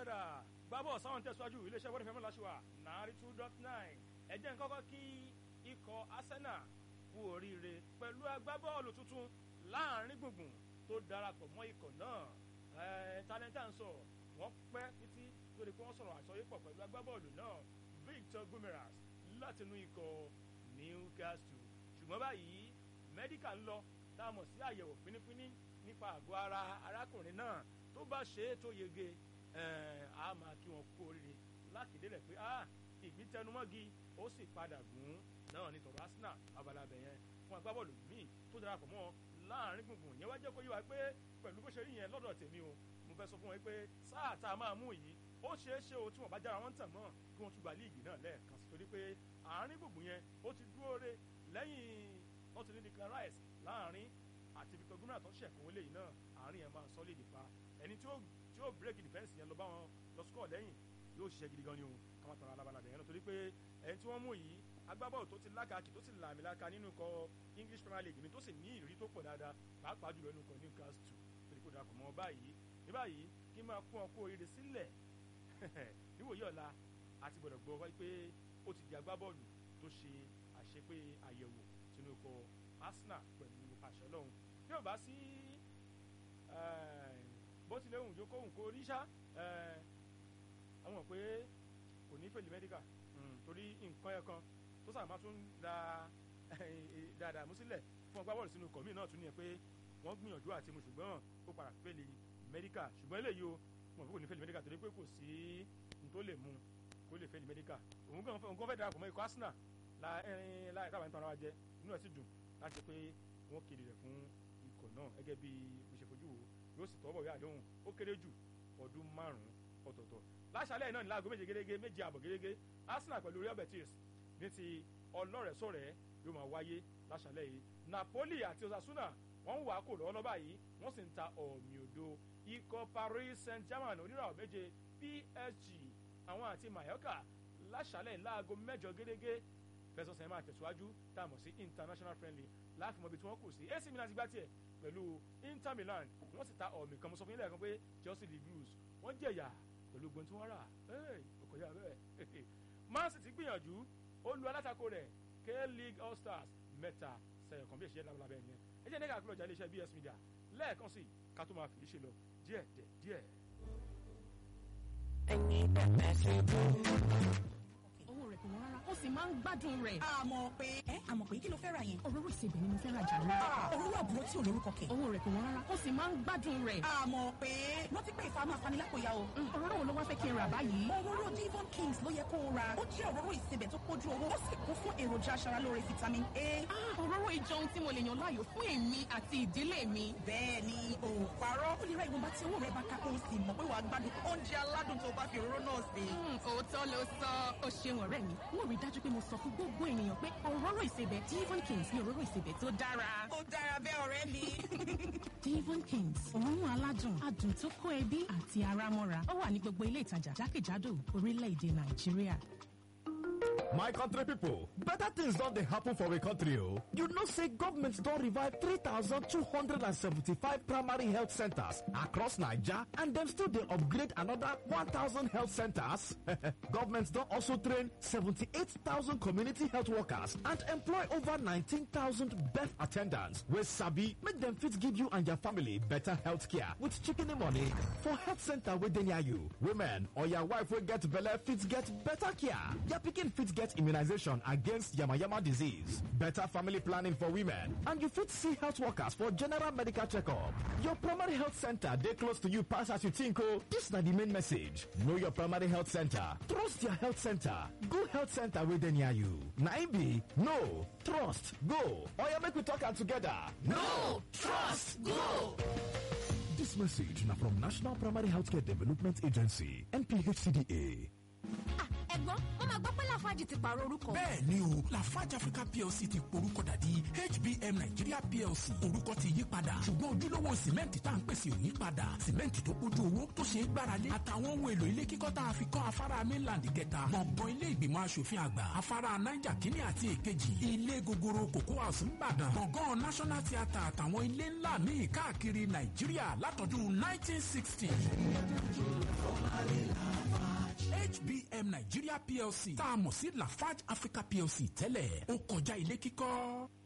padà gbábọ̀ sáwọn tẹ̀síwájú iléeṣẹ́ wọ́n fẹ́mi láṣìwà náírà two dot nine ẹ̀jẹ̀ ń kọ́kọ́ kí ikọ̀ Arsenal kú oríire pẹ̀lú agbábọ́ọ̀lù tuntun láàrin gbùngbùn tó darapọ̀ mọ́ ikọ̀ náà talenta ń sọ wọ́n pẹ́ títí lórí pé wọ́n sọ̀rọ̀ àsọyépọ̀ pẹ̀lú agbábọ́ọ̀lù náà Victor Gomeras látinú ikọ̀ Newcastle ṣùgbọ́n báyìí mẹ́díkà ń lọ tá a mọ̀ sí àyẹ̀wò pínípíní nípa àgọ́ ara arákùnrin náà tó bá ṣe é tó yege a máa kí wọn kú oríire láti délẹ̀ pé ìgbín tẹnumọ́gi ó sì padà gùn náà ní tọ̀rọ̀ Arsenal abalabẹ̀ yẹn fún agbábọ́ọ̀lù míì tó darapọ̀ mọ́ láàrin gbùngbùn yẹn wá jẹ́ kó yé wa pé pẹ̀lú bó ṣe rí yẹn lọ́dọ̀ tèmi o mo fẹ́ sọ fún wọn pé sáà tá a máa mú yìí ó ṣeé ṣe o tí wọ́n bá jára wọn tàn náà kí wọ́n tún gba líìgì náà lẹ́ẹ̀kan sí torí pé àárín gbùngbùn yẹn ó ti dúró re lẹ́yìn wọ́n ti ní Declan Rice láàrin àti Victor Gumina tó ṣẹ̀kọ́ wọlé yìí náà àárín yẹn máa sọ́lé ìdìpa ẹni tí ó tí ó break defence yẹn lọ bá wọn lọ score lẹ́yìn yóò ṣiṣẹ́ gidi gan ni o káwọn tọrọ alábàlàbẹ̀ yẹn lọ torí pé ẹni tí wọ́n mú yìí agbábọ́ọ̀lù tó ti lákàkì tó sì làmìlaka nínú ikọ̀ English Premier League mi tó sì ní ìrírí tó pọ̀ dáadáa pàápàá jùlọ nínú ikọ̀ Newcastle torí kó darapọ̀ mọ́ báyìí ní báyìí kí n máa kún ọ kó oríire sílẹ̀ níwòye ọ̀la àti gbọ́dọ̀ gbọ́ wáyé pé ó ti di agbábọ́ọ̀lù tó ṣe àṣepé àyẹ̀wò sínú ikọ̀ Arsenal pẹ̀lú àṣẹ lọ́hùn bí ò bá sí bó tilẹ̀ hùn jókòó hùn kó ríṣà àwọn pé kò ní fèlè mẹ́díkà torí nǹkan ẹ̀kan tó sàmà tún da dáadáa mú sílẹ̀ fún ọgbà bọ́ọ̀lù sínú kọ̀mí náà tún ní ẹ pé wọ́n gbìyànjú àti mu ṣùgbọ́n ó padà fèlè mẹ́díkà ṣùgbọ́n eléyìí o wọn kò ní fèlè mẹ́díkà torí pé kò sí n tó lè mu kó lè fèlè mẹ́díkà òun kàn fẹ́ darapọ̀ mọ́ ikọ̀ Arsenal láì káwọn ẹni tó ara wa jẹ inú ẹ̀ sì dùn láti pé wọ́n kéde rẹ̀ fún ikọ̀ náà gẹ́gẹ́ bí mo ṣe fojú wo yóò sì tọ́wọ́ ìwé àdéhùn ó kéré jù ọdún márùn-ún ọ̀tọ̀ọ̀tọ̀ láṣálẹ̀ náà ní láago méje gẹ́gẹ́ méje àbọ̀ gẹ́gẹ́ Arsenal pẹ̀lú Real Betis ní ti ọlọ́rẹ̀ẹ́sọ̀rẹ́ yóò máa wáyé láṣálẹ̀ yìí Napoli àti Osasuna wọ́n ń wà á kò lọ́wọ́ lọ́ba yìí wọ́n sì ń ta ọ̀mì òdo ikọ̀ Paris Saint-Germain oníràwọ̀ méje PSG àwọn àti Mallorca láṣálẹ̀ láago mẹ́jọ gẹ́gẹ́ fẹsọ̀sẹ̀ máa tẹ̀síwájú tá a mọ̀ sí international friendly láti mọ ibi tí wọ́n kù sí AC Milan ti gbá tiẹ̀ pẹ̀lú Inter Milan wọ́n sì ta ọ̀mì kan mo sọ fún yín lẹ́ẹ̀kan pé Chelsea the Blues wọ́n jẹ̀yà pẹ̀lú gbọ́n tí wọ́n rà ọkọ̀ yà bẹ́ẹ̀ Man City gbìyànjú ó lu alátakò rẹ̀ K-League All Stars mẹ́ta sẹ̀yọ̀ kan bí èsì yẹn lábẹ́ yẹn ẹ jẹ́ nígbà àkúrọ̀jà iléeṣẹ́ BS Media lẹ́ẹ̀kan sí ká tó máa fi ṣe lọ díẹ̀ díẹ̀. ẹ̀yin bẹ̀rẹ̀ sí dùn owó rẹ̀ kò wọ́n rárá ó sì máa ń gbádùn rẹ̀. àmọ́ pé ẹ àmọ́ pé kí ló fẹ́ ra yẹn. òróró ìsebẹ̀ ni mo fẹ́ ra jàre. òróró àbúrò tí ò lórúkọ kẹ̀. owó rẹ̀ kò wọ́n rárá ó sì máa ń gbádùn rẹ̀. àmọ́ pé rántí pé ìfà máa fani lápòyà o. òróró wo ló wá fẹ́ kí n rà báyìí. òróró Devon Kings ló yẹ kó o ra ó jẹ́ òróró ìsebẹ̀ tó kójú owó ó sì kún fún èròjà aṣaralóore vitamin A. òróró ìjọ ohun tí mo lè yàn láàyò fún èmi àti ìdílé mi. bẹ́ẹ̀ ni o parọ́ ó lè ra ìwọ̀nba tí owó rẹ̀ bá ká kó o sì mọ̀ pé wàá gbádùn oúnjẹ aládùn tó bá fi òróró náà sè. òótọ́ ló sọ ó ṣeun ọ̀rẹ́ mi mo rí dájú pé mo sọ fún gbogbo ènìyàn pé òróró ìsebẹ̀ Devon Kings ni òróró ìsebẹ̀ tó dára. ó dára bẹ́ẹ̀ ọ̀rẹ́ mi. Devon Kings òórùn aládùn adùn tó kó ẹbí àti ara mọ́ra ó wà ní gbogbo ilé ìtajà jákèjádò orílẹ̀-èdè Nàìjíríà. My country people, better things don dey happen for we country o. You know say government don revive 3,275 primary health centers across Naija and dem still dey upgrade another 1,000 health centers. government don also train 78,000 community health workers and employ over 19,000 birth attendants wey sabi make dem fit give you and your family better health care with shikini money for health center wey dey near you. Women or your wife wey get belle fit get better care. Your pikin fit get immunization against yamayama disease, better family planning for women, and you fit see health workers for general medical checkup. Your primary health center dey close to you pass as you think o. This na the main message. Know your primary health center. Trust your health center. Go health center wey dey near you. Na im be no trust go. Oya make we talk am together. No trust go. This message na from National Primary Healthcare Development Agency NPHCDA. ẹ̀gbọ́n wọ́n máa gbọ́ pé lafarge ti pààrọ̀ orúkọ. bẹ́ẹ̀ ni o lafarge africa plc ti porúkọ dàdí hbm nigeria plc orúkọ ti yí padà ṣùgbọ́n ojúlówó sìmẹ́ǹtì tá à ń pèsè ò ní padà sìmẹ́ǹtì tó kójú owó tó ṣe é gbáralé àtàwọn ohun èlò ilé kíkọ́ tá a fi kọ́ afárá mainland kẹta gbọ̀ngàn ilé ìgbìmọ̀ asòfin àgbà afárá niger kínní àti èkejì ilé gogoro cocoa house ńbàdàn gbọ̀ngàn national theatre àtàwọn ilé ńlá míì káàkiri nàìjíríà látọdún 1960. hbm nigeria plc tá a mọ̀ sí lafarge africa plc tẹ́lẹ̀ ó kọjá ilé kíkọ́.